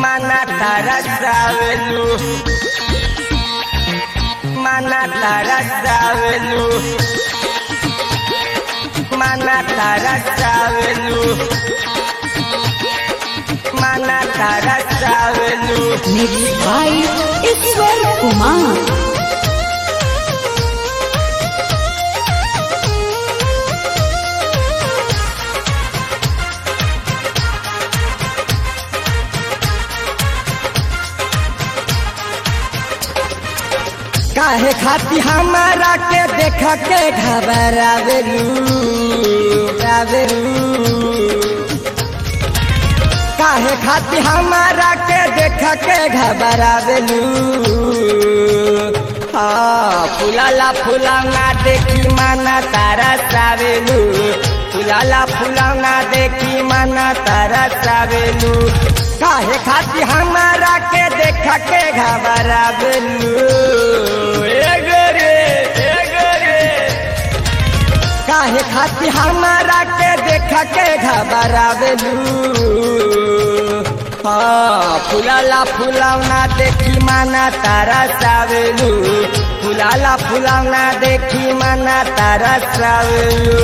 mana tarasavelu mana tarasavelu mana tarasavelu mana tarasavelu Mixed by Iswar Kumar. काहे खाती हमारा के देख के घबरावेलू रावेलू काहे खाती हमारा के देख के घबरावेलू हाँ फुलाला फुलाना देखी माना तारा सावेलू फुलाला फुलाना देखी माना तारा सावेलू काहे खाती हमारा के देख के घबरावेलू ए गोरे ए गोरे काहे खाती हमारा के देख के घबरावेलू हाँ फुलाला फुलावना देखी माना तारा सावेलू फुलाला फुलावना देखी माना तारा सावेलू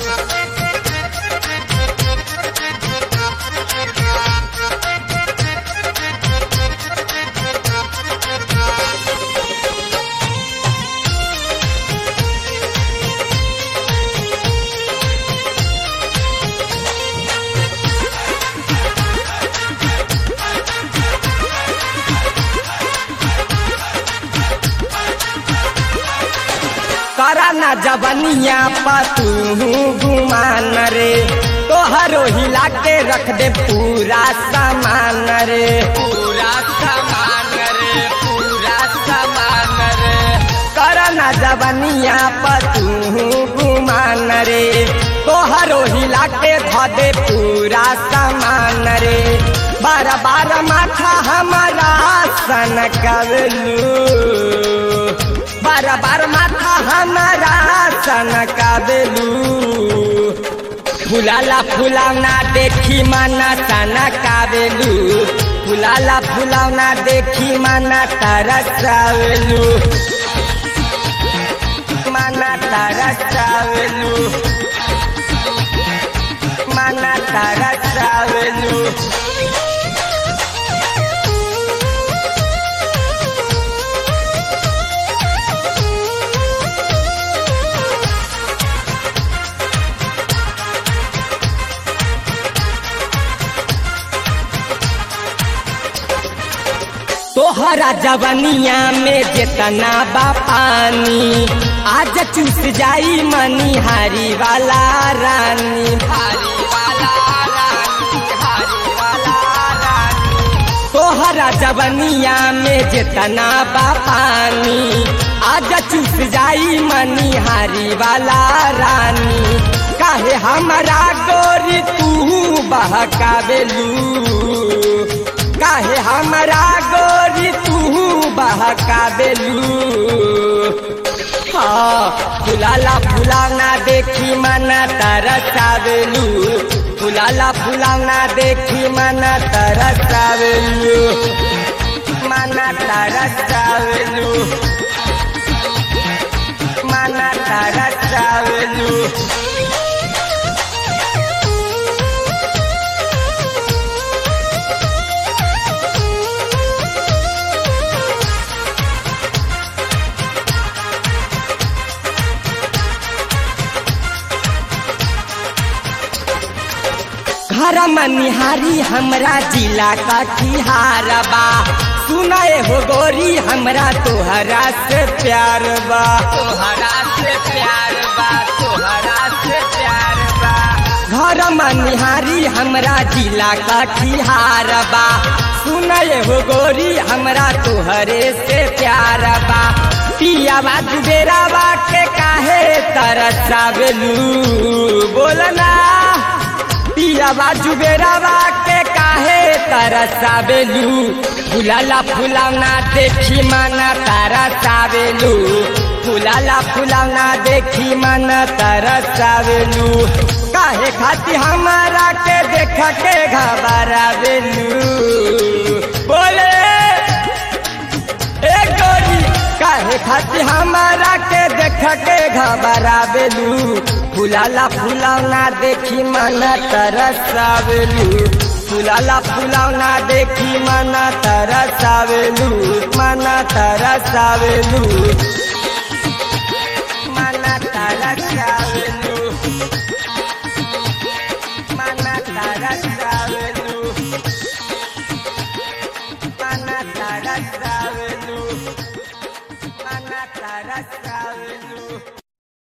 कराना जबनिया पतू गुमान रे तोहरो हिला के रख दे पूरा सामान रे पूरा सामान रे पूरा सामान रे कराना जबनिया पतू गुमान रे तोहरो हिला के ध दे पूरा सामान रे बार बार माथा हमारा सन कवलू बार बार माथा हमारा सन काबेलू फुलाला फुलावना देखी माना तना काबेलू फुलाला फुलावना देखी माना तरसावेलू माना तरसावेलू माना तरसावेलू तोहरा जवनिया में जितना बा पानी आज चूस जाई मनिहारी वाला रानी हारी वाला रानी हारी वाला रानी तोहरा जवनिया में जितना बा पानी आज चूस जाई मनिहारी वाला रानी काहे हमारा गोरी तू बहकावेलू काहे हमारा गोरी तू बहकावेलू हाँ फुलाला फुलावना देखी मना तरसावेलू फुलाला फुलावना देखी मना तरसावेलू मना तरसावेलू मना तरसावेलू घर मनिहारी हमरा जिला का बा सुनाए हो गोरी हमरा तोहरा से प्यार बा तोहरा से प्यार बा तोहरा से प्यार बा घर मनिहारी हमरा जिला का बा सुनाए हो गोरी हमरा तोहरे से प्यार बा पिया बा दुबेरा बा के काहे तरसावेलू बोलना पिया बाजू बेरावा के काहे तरसावेलू फुलाला फुलावना देखी माना तरसावेलू फुलाला फुलावना देखी माना तरसावेलू काहे खाती हमारा के देख के घबरावेलू खाती हमारा के देख के घबरावेलू फुलाला फुलावना देखी मन तरसावेलू फुलाला फुलावना देखी मन तरसावेलू मन तरसावेलू मन तरसावेलू मन तरसावेलू